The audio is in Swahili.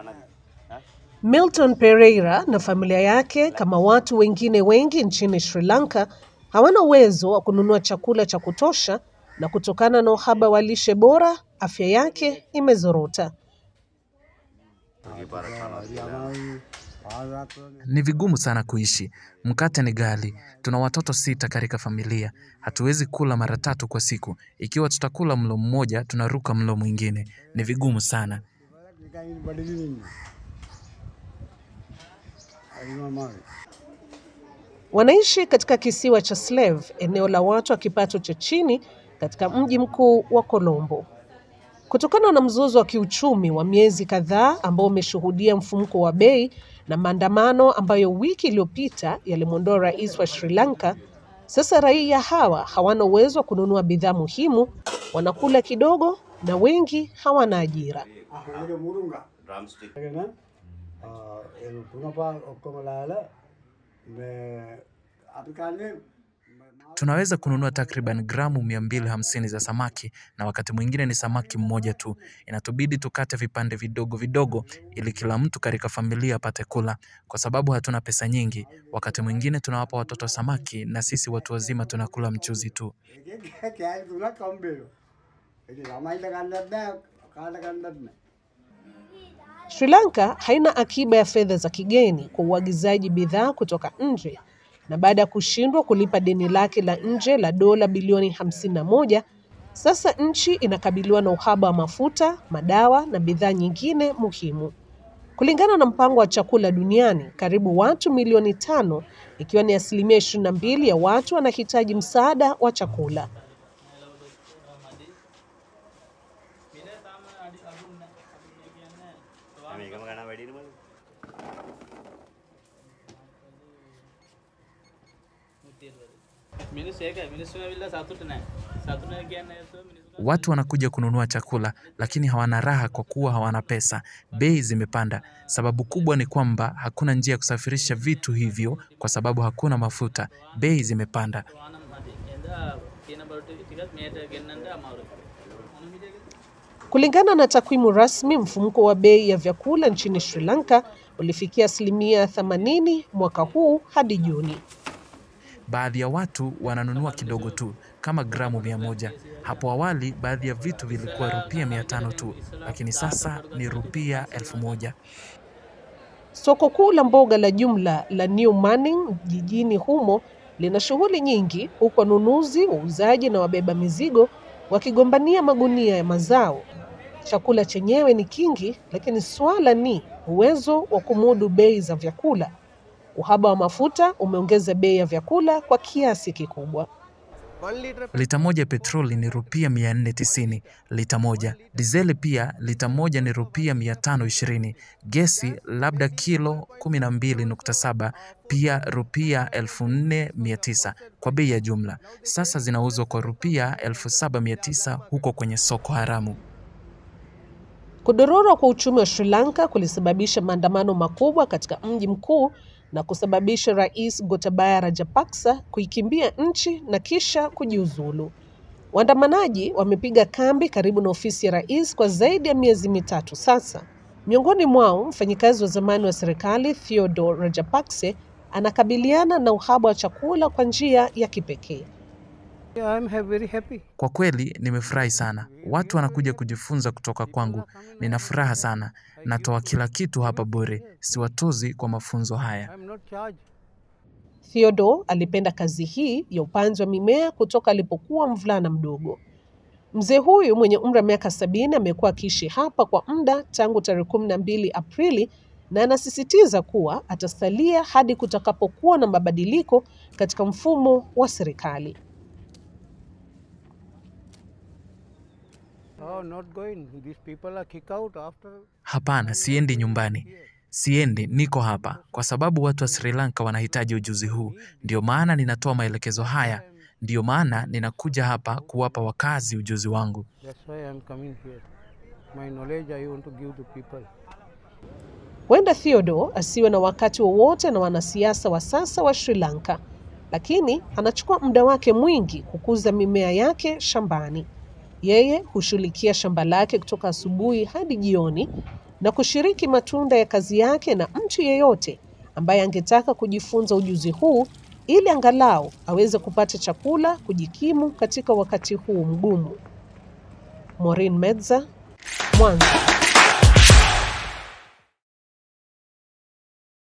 Milton Pereira na familia yake kama watu wengine wengi nchini Sri Lanka hawana uwezo wa kununua chakula cha kutosha na kutokana na uhaba wa lishe bora, afya yake imezorota. Ni vigumu sana kuishi. Mkate ni ghali. Tuna watoto sita katika familia. Hatuwezi kula mara tatu kwa siku. Ikiwa tutakula mlo mmoja, tunaruka mlo mwingine. Ni vigumu sana. Wanaishi katika kisiwa cha Slave, eneo la watu wa kipato cha chini katika mji mkuu wa Colombo. Kutokana na mzozo wa kiuchumi wa miezi kadhaa ambao umeshuhudia mfumuko wa bei na maandamano ambayo wiki iliyopita yalimwondoa rais wa Sri Lanka, sasa raia hawa hawana uwezo wa kununua bidhaa muhimu, wanakula kidogo na wengi hawana ajira. Tunaweza kununua takriban gramu 250 za samaki na wakati mwingine ni samaki mmoja tu. Inatubidi tukate vipande vidogo vidogo ili kila mtu katika familia apate kula. Kwa sababu hatuna pesa nyingi, wakati mwingine tunawapa watoto samaki na sisi watu wazima tunakula mchuzi tu. Sri Lanka haina akiba ya fedha za kigeni kwa uagizaji bidhaa kutoka nje na baada ya kushindwa kulipa deni lake la nje la dola bilioni 51, sasa nchi inakabiliwa na uhaba wa mafuta, madawa na bidhaa nyingine muhimu. Kulingana na mpango wa chakula duniani, karibu watu milioni tano, ikiwa ni asilimia 22 ya watu wanahitaji msaada wa chakula. මිනිස් ඒකයි මිනිස්සු ඇවිල්ලා සතුට නෑ සතුට නෑ කියන්නේ ඒතකොට මිනිස්සු Watu wanakuja kununua chakula lakini hawana raha kwa kuwa hawana pesa. Bei zimepanda. Sababu kubwa ni kwamba hakuna njia ya kusafirisha vitu hivyo kwa sababu hakuna mafuta. Bei zimepanda. වානම් මදි එදා තියෙන බඩු ටික ටිකත් මෙහෙට ගෙන්නන්න අමාරුයි මොන විදිහකද Kulingana na takwimu rasmi, mfumuko wa bei ya vyakula nchini Sri Lanka ulifikia asilimia 80 mwaka huu hadi Juni. Baadhi ya watu wananunua kidogo tu kama gramu mia moja. Hapo awali baadhi ya vitu vilikuwa rupia mia tano tu, lakini sasa ni rupia elfu moja. Soko kuu la mboga la jumla la New Manning jijini humo lina shughuli nyingi, huku wanunuzi, wauzaji na wabeba mizigo wakigombania magunia ya mazao. Chakula chenyewe ni kingi, lakini swala ni uwezo wa kumudu bei za vyakula. Uhaba wa mafuta umeongeza bei ya vyakula kwa kiasi kikubwa. Lita moja petroli ni rupia 490 lita moja. Dizeli pia lita moja ni rupia 520. Gesi labda kilo 12.7 pia rupia 4900 kwa bei ya jumla. Sasa zinauzwa kwa rupia 7900 huko kwenye soko haramu. Kudorora kwa uchumi wa Sri Lanka kulisababisha maandamano makubwa katika mji mkuu na kusababisha Rais Gotabaya Rajapaksa kuikimbia nchi na kisha kujiuzulu. Waandamanaji wamepiga kambi karibu na ofisi ya rais kwa zaidi ya miezi mitatu sasa. Miongoni mwao mfanyikazi wa zamani wa serikali Theodore Rajapakse anakabiliana na uhaba wa chakula kwa njia ya kipekee. I'm ha- very happy. Kwa kweli nimefurahi sana. Watu wanakuja kujifunza kutoka kwangu. Nina furaha sana. Natoa kila kitu hapa bure. Siwatozi kwa mafunzo haya. I'm not charged. Theodore alipenda kazi hii ya upanzi wa mimea kutoka alipokuwa mvulana mdogo. Mzee huyu mwenye umri wa miaka sabini amekuwa akiishi hapa kwa muda tangu tarehe kumi na mbili Aprili na anasisitiza kuwa atasalia hadi kutakapokuwa na mabadiliko katika mfumo wa serikali. Oh, not going. These people are kicked out after. Hapana, siendi nyumbani. Siendi, niko hapa kwa sababu watu wa Sri Lanka wanahitaji ujuzi huu. Ndio maana ninatoa maelekezo haya. Ndio maana ninakuja hapa kuwapa wakazi ujuzi wangu. That's why I'm coming here. My knowledge I want to give to people. Huenda Theodore asiwe na wakati wowote na wanasiasa wa sasa wa Sri Lanka, lakini anachukua muda wake mwingi kukuza mimea yake shambani. Yeye hushughulikia shamba lake kutoka asubuhi hadi jioni, na kushiriki matunda ya kazi yake na mtu yeyote ambaye angetaka kujifunza ujuzi huu ili angalau aweze kupata chakula kujikimu katika wakati huu mgumu. Maureen Medza, Mwanza.